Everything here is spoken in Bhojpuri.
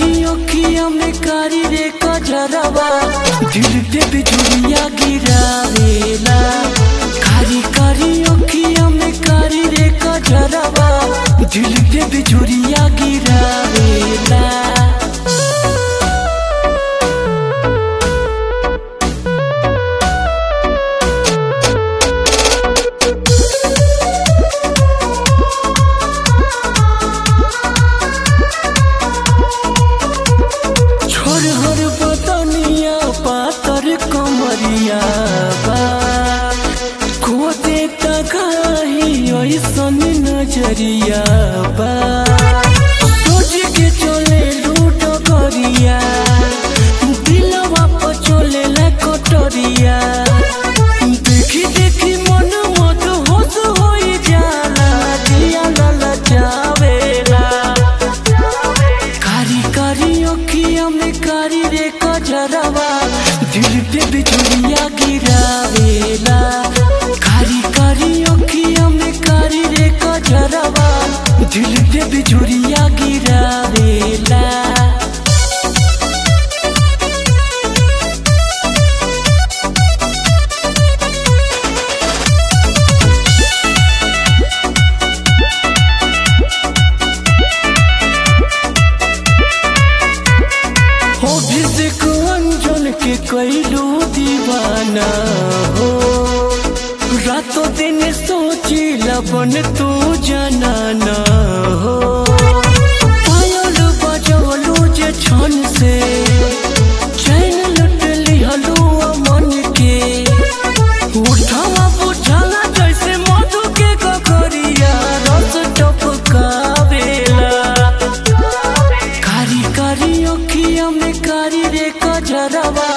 कारी अखिया में कारी रे कजरवा दिल पे बिजुरिया गिरावेला कारी कारी अखिया में कारी रे कजरवा दिल पे बिजुरिया गिरावेला छोर हर बदनिया पातर कमरिया बा खोदे तगाही ऐसन नजरिया बा सोच के चले लूट करिया दिलवा पर चले ला कटरिया देखी देखी मन मत होश होई जाला दिया लला जावेला कारी कारी अखिया में कारी रे कजरवा दिल पे बिजुरिया गिरावेला कारी कारी अखिया में कारी रे कजरवा दिल पे बिजुरिया गिरावेला अभिषेक अंजन के कैलू दीवाना हो रातों दिन सोची लबन तू जनाना हो पायल बजवलू जे छन से चैन लुट लिहलू मन के उठावा बुझाला जैसे मधु के ककरिया रस टपकावेला कारी कारी अखिया में कारी रे कजरवा